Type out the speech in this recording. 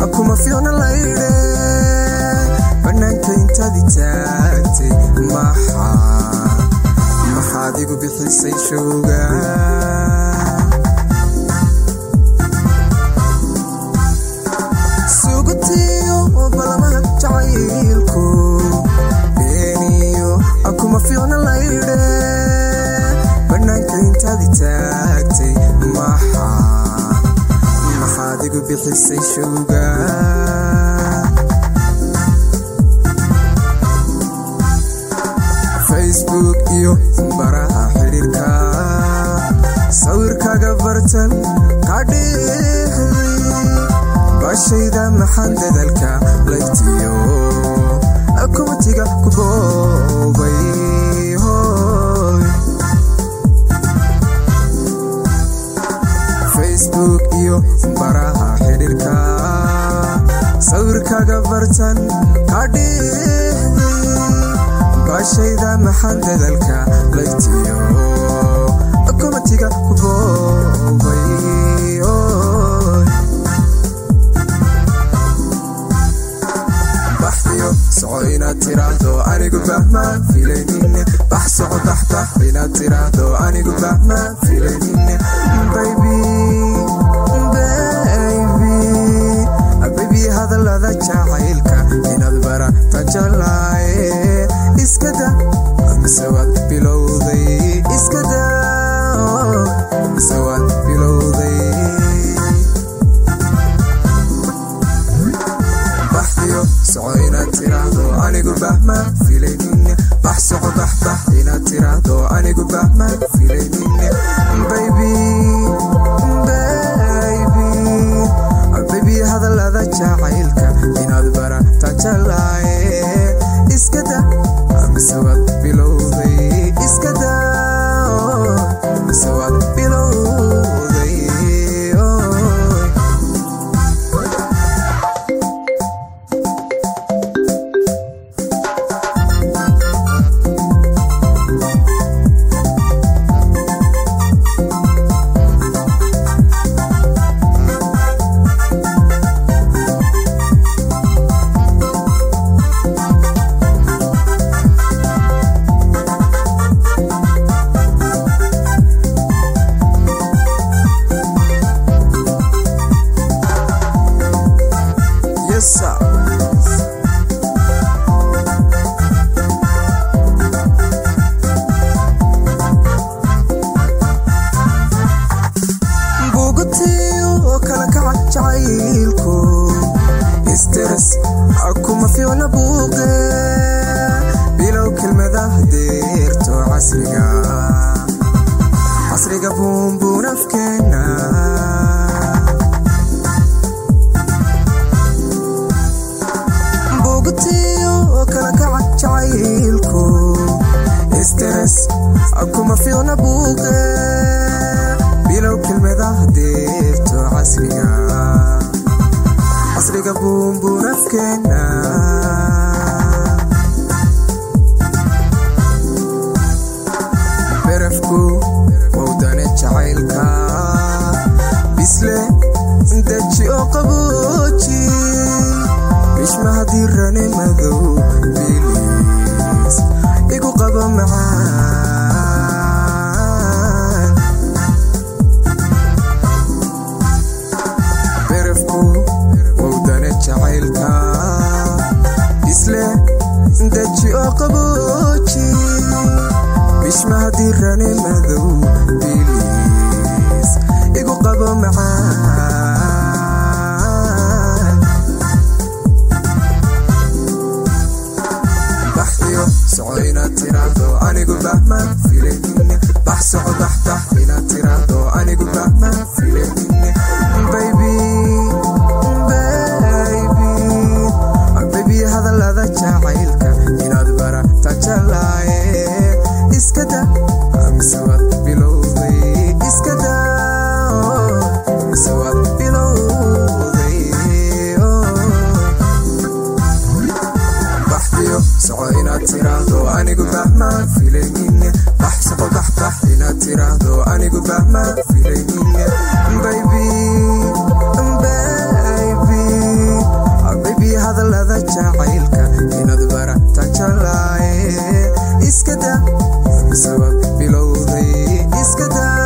kuma fiicna laydhe bannaanka intaadi taagtay maxaa maxaad igu bixisay showga sugutiyo balamaha jacaylku beeniyo kuma fiicna laydhe bannaanka intaadi taagtay maxaa maxaad igu bixisay showga facebook iyo baraha xidhiirka sawirkaga bartan kadhiixday bashayda maxaan dadalka laygtiyo kumatiga ku boobay hoy facebook iyo baraha xidhiirka sawirkaga bartan kadhiixday bashayda maxaan dadalka laygtiyo kumatiga ku boobay hoy baxdiyo soco inaad tiraahdo anigu bahmaan filaynin bax soco baxbax inaad tiraahdo anigu bahmaan filaynin baybi baybi baybi hadallada jacaylka inaad barata jalaaye iskada mise waad bilowday iskada mise waad bilowday baxdiyo soco inaad tiraahdo anigu bahmaan filaynin bax soco baxbax inaad tiraahdo anigu bahmaan filaynin baybi baybi baybi hadallada jacaylka inaad barata jalaaye iskada mise waad bilowday iskada mise waad bilowday oy Yes, sir. bugutiyo kala kaca jacaylku isteres kuma fiicna buuqe bilow kelmadaha deerto casriga casriga buunbuun afkeena bugutiyo kala kaca jacaylku isteres kuma fiicna buuqe bilow kelmadaha deerto casriga casriga buunbuun afkeena berafku wowdane jacaylka bisle daji oo qabooji bishma haddii rane madow bilis igu qabo macaan berafku wowdane jacaylka bisle daji oo qabooji bishma haddii rane madow bilis igu qabo macaan baxdiyo soco inaad tiraahdo anigu bahmaan filaynin bax soco baxbax inaad tiraahdo anigu bahmaan filaynin baybi baybi baybi hadallada jacaylka inaad barata jalaaye iskada mise waad bilowday iskada mise waad bilowday baxdiyo soco inaad tiraahdo anigu bahmaan filaynin bax soco baxbax inaad tiraahdo anigu bahmaan filaynin baybi baybi hadallada jacaylka inaad barata jalaaye iskada sabab bilowday iskada